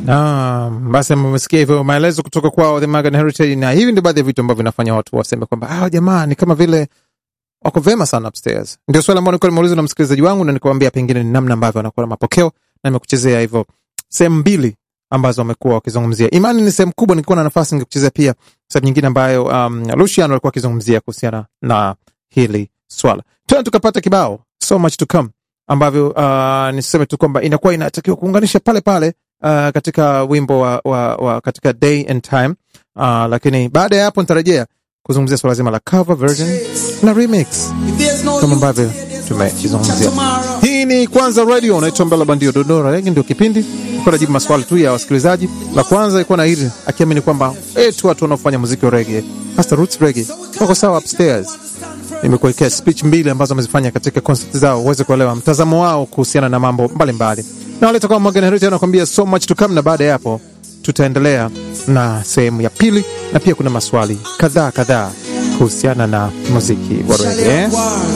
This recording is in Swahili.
Ah, basi mmesikia hivyo maelezo kutoka kwao The Magan Heritage, na hivi ndio baadhi ya vitu ambavyo vinafanya watu waseme kwamba ah, jamaa ni kama vile wako vema sana upstairs. Ndio swali ambalo nilikuwa nimeuliza na msikilizaji wangu, na nikwambia pengine ni namna ambavyo wanakuwa na mapokeo, na nimekuchezea hivyo sehemu mbili ambazo wamekuwa wakizungumzia. Imani ni sehemu kubwa, nilikuwa na nafasi ningekuchezea pia sehemu nyingine ambayo um, Lucian alikuwa akizungumzia kuhusiana na hili swala. Tena tukapata kibao so much to come ambavyo uh, niseme tu kwamba inakuwa inatakiwa kuunganisha pale pale uh, katika wimbo wa, wa, wa katika day and time uh, lakini baada ya hapo nitarejea kuzungumzia swala zima la cover version na remix kama ambavyo tumekizungumzia. Hii ni Kwanza Radio, unaitwa Mbela Bandio Dodora Regi, ndio kipindi ikuwa najibu maswali tu ya wasikilizaji. La kwanza ilikuwa na hili akiamini kwamba etu watu wanaofanya muziki wa rege hasa roots rege wako sawa upstairs. Nimekuwekea speech mbili ambazo wamezifanya katika concert zao uweze kuelewa mtazamo wao kuhusiana na mambo mbalimbali, na waleta kama Morgan Heritage anakuambia so much to come, na baada ya hapo tutaendelea na sehemu ya pili, na pia kuna maswali kadhaa kadhaa kuhusiana na muziki wa rege.